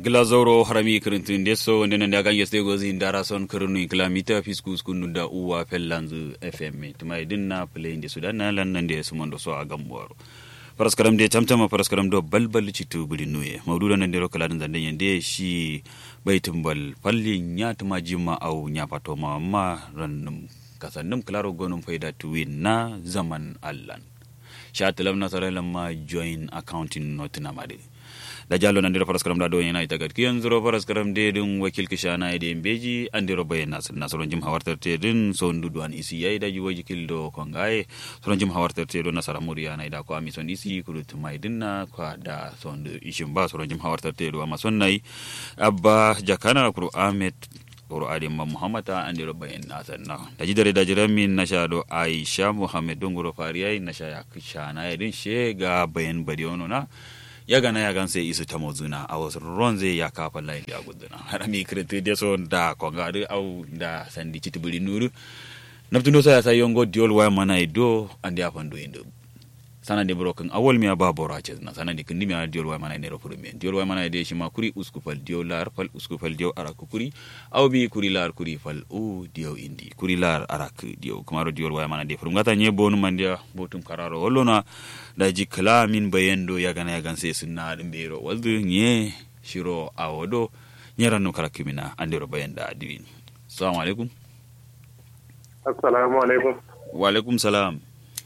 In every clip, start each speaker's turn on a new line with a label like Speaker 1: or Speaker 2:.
Speaker 1: glazoro harami kirintin deso wanda nan da gange stay gozi ndara son kirinu kilomita fiskus kunu da uwa fellanzu fm tuma idin na play inde sudan na lan nan da su mondo so a gambuwaro paraskaram de tamtama paraskaram do balbal citu buli nuye mawduda nan de rokala dan dan yande shi baitin bal falli nya tuma jima au nya pato ma ma rannum kasannum klaro gonum faida tuwin na zaman allan sha talam na sare lamma join accounting not na made da jalo nan dira paraskaram da do yana ita gad kiyan zuro paraskaram de dun wakil kishana de beji andiro bayan nasir nasron jim hawartar te din so ndudu an isi yayi da jiwo jikil do kongaye soron jim hawartar te do nasara muriya na ida ko ami son isi kurut mai dinna ko da son du ishin ba soron jim hawartar te do ama son nai abba jakana kuru ahmed kuru adi ma muhammad ta andiro bayan nasir na da jidare da jiramin na sha do aisha muhammad dongoro fariyai na sha ya kishana din shega bayan badiono na ya gana ya gan sai isu ta mozuna a wasu ruwan zai ya kafa layin da guduna har mi kirti da so da konga da au da sandi citi buri nuru naftu no ya sai yongo diol wa mana ido andi afan do indo sana de broken awol mi aba bora ce na sana de kindi mi diol wa mana ne ro mi diol wa mana de shi ma kuri usku fal diol lar fal usku fal diol ara kuri aw bi kuri lar kuri fal u diol indi kuri lar ara ku diol kuma ro diol wa mana de furum gata nye bonu mandia botum kararo wolona da ji kalamin bayendo ya gana ya ganse sunna ɗum ɓeero waldu nye shiro awodo ñeranno kala kimina andiro bayenda adiwin assalamu alaikum
Speaker 2: assalamu alaikum
Speaker 1: wa alaikum salam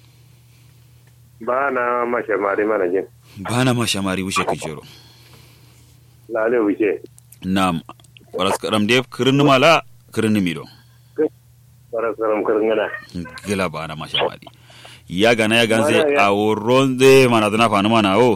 Speaker 2: bana mashamari mana jin
Speaker 1: bana mashamari wushe kijero
Speaker 2: lale wuce
Speaker 1: nam paraskaram de kirni mala kirni mido
Speaker 2: paraskaram kirngana
Speaker 1: gila bana mashamari ya gana ya ganse a wurin zai mana zana fani mana o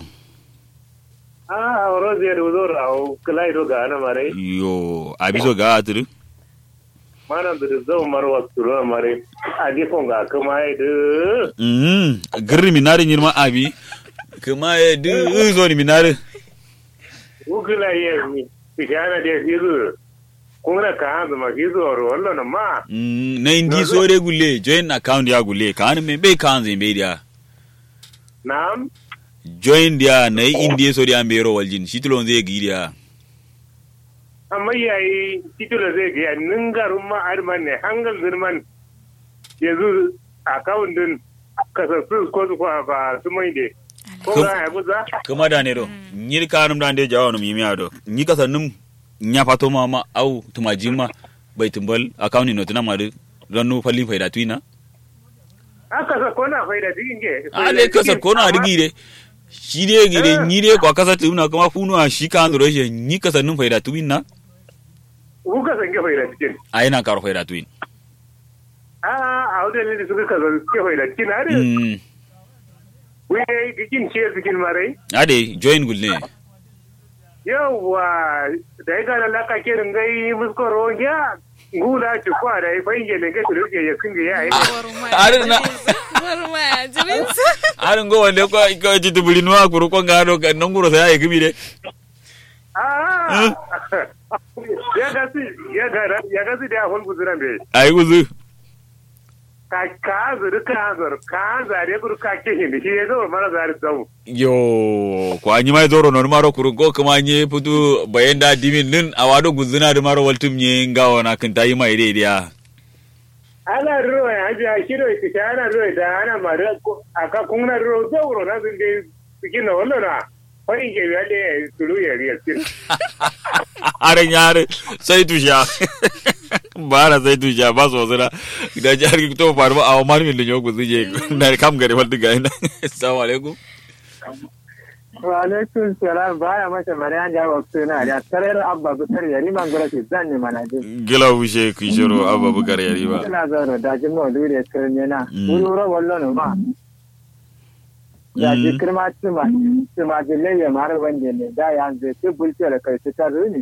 Speaker 2: a wurin zai ruzo rawo kila ido ga ana mare
Speaker 1: yo abiso ga atiri
Speaker 2: mana da zau marwa turu mare a difon ga kuma ya du
Speaker 1: mm girri minari nyirma abi kuma ya du zo ni minari
Speaker 2: ukila ye mi tikana de fizu kuna ka hanzu ma fizu oro wallo na ma
Speaker 1: mm na indi so de gulle join account ya gulle kan me be kan zin be dia
Speaker 2: na'am
Speaker 1: join dia na indi so dia mbero waljin shitulon zai gi dia
Speaker 2: amma yayi titula zai ga ningarun ma arman ne hangal zirman yanzu account din kasassu ko su ba su mai de ko ga ya buza
Speaker 1: kuma da ne do nyir kanum da de jawo no mi do nyi kasanum nya fato ma ma au tumajima bai tumbal account no tuna madu rannu falli faida tuina
Speaker 2: aka sa kona faida dinge
Speaker 1: ale kasa kona digi de shi de gide nyi de kwa kasa tuna kuma funu a shi kan ro she nyi kasanum faida tuina
Speaker 2: ku ka san ke faida cikin
Speaker 1: ai na karo faida tuin
Speaker 2: a a wadda ne suka ka san ke faida cikin are
Speaker 1: mm
Speaker 2: wai gikin ce cikin marai
Speaker 1: ade join gulle
Speaker 2: yawwa da ya gana laka ke ringai muskoro ya gula ci kwa da ya fahimge ne ga shirke ya kunge ya yi
Speaker 1: Arin na-
Speaker 3: Warma ya jirinsa.
Speaker 1: arin go wande ko ko jitu bulinu a kuru ko ngado kan nonguro sa ay gibi de
Speaker 2: Ah! ya gasi ya gara ya gasi da hon guzuran be
Speaker 1: ay uzu
Speaker 2: ka ka zuru ka zuru ka zare guru ka ke hindi shi ya zo mara zare zau
Speaker 1: yo ko anyi mai zoro non maro kuru ko kuma nye putu bayenda dimin nin awado guzuna de maro waltum nye ngawo na kan tayi mai de dia
Speaker 2: ana ruwa ya ji a shiro ki ta ana ruwa da ana mara aka kunna ruwa zauro na sun dai cikin na wannan na wani ke biya da ya tulu ya riya cikin
Speaker 1: are nyare sai tusha bara sai tusha ba so zira da jar ki to farba aw mar min linyo guzu je na kam gare wal diga ina assalamu alaikum
Speaker 4: wa alaikum salam baya masa mariyan da wa suna da tarar abba butar yari man gura ki zan ne mana ji
Speaker 1: gila wushe ki shiro abba bukar yari ba
Speaker 4: ina zauro da jin mu dure tsirin yana
Speaker 1: Mm.
Speaker 4: wuri ro wallo no ma da ji
Speaker 1: Mm.
Speaker 4: kirma tsima tsima ji leye mara wanda ne da ya zai ci bulce da kai ta runi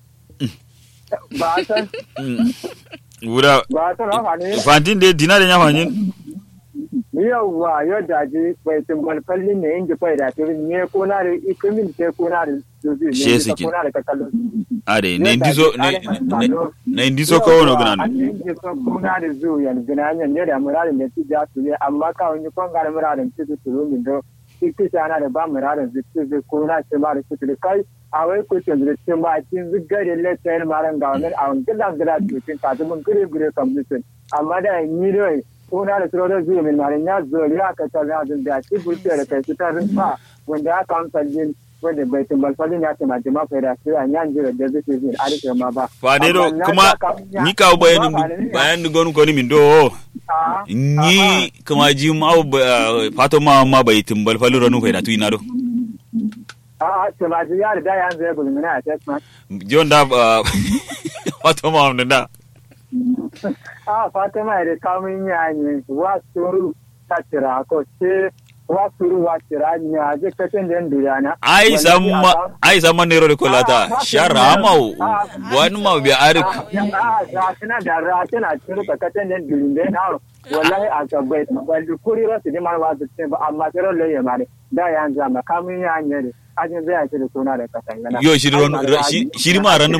Speaker 4: ba san
Speaker 1: wura
Speaker 4: ba san ha ne
Speaker 1: fantin de dinare nya fanyin
Speaker 4: yawwa yau da ji bai tumbal fallin ne inji bai da tirin ne ko na da ikimin ke ko na da zuzu
Speaker 1: She
Speaker 4: ne
Speaker 1: sikin.
Speaker 4: ko na da kakalo
Speaker 1: ade ne ndiso ne ne- ne ndiso ko wono gnan
Speaker 4: Inji so kuna da zu yan gina yan ne da muradin da ci ja su ne amma ka wani kon ga muradin ci su turu min do shi ana da ba mu rarin zikin zai ko na ce ma da shi da kai a wai ko ce da cin ba cin zigare le tsayin maran ga wani a wani gidan gida cikin kasu mun gure gure kamfishin amma da ni dai ko na da tsoro da zuwa min maran ya zo ya ka ta na da shi burke da kai su ta rinfa wanda ya kamsa jin wanda bai tumbal falin ya tuma jima fa da sai an yan jira da zai zai a rike ma ba
Speaker 1: fa ne do kuma ni ka bayan bayan gon ko ni min do ni kuma ji ma fato ma ma bai tumbal falin ranu fa da tu ina do
Speaker 4: a a tuma ji ya da yan zai gulmina a text ma
Speaker 1: jon da fato ma mun da
Speaker 4: a fatima da kamun yanyi wa suru ta tira ko ce wa suru wa tira ni a je kacin da ndura na
Speaker 1: ai samma ai samma ne ro kolata shara ma wani ma bi arik
Speaker 4: a ra tana da ra tana turu ka kacin da ndura na wallahi a gabai wal kuri rasu di man wa ce ba amma sai ro le mare da yan zama kamun yanyi ajin zai ce da suna da kasan
Speaker 1: yo shiri ma ranin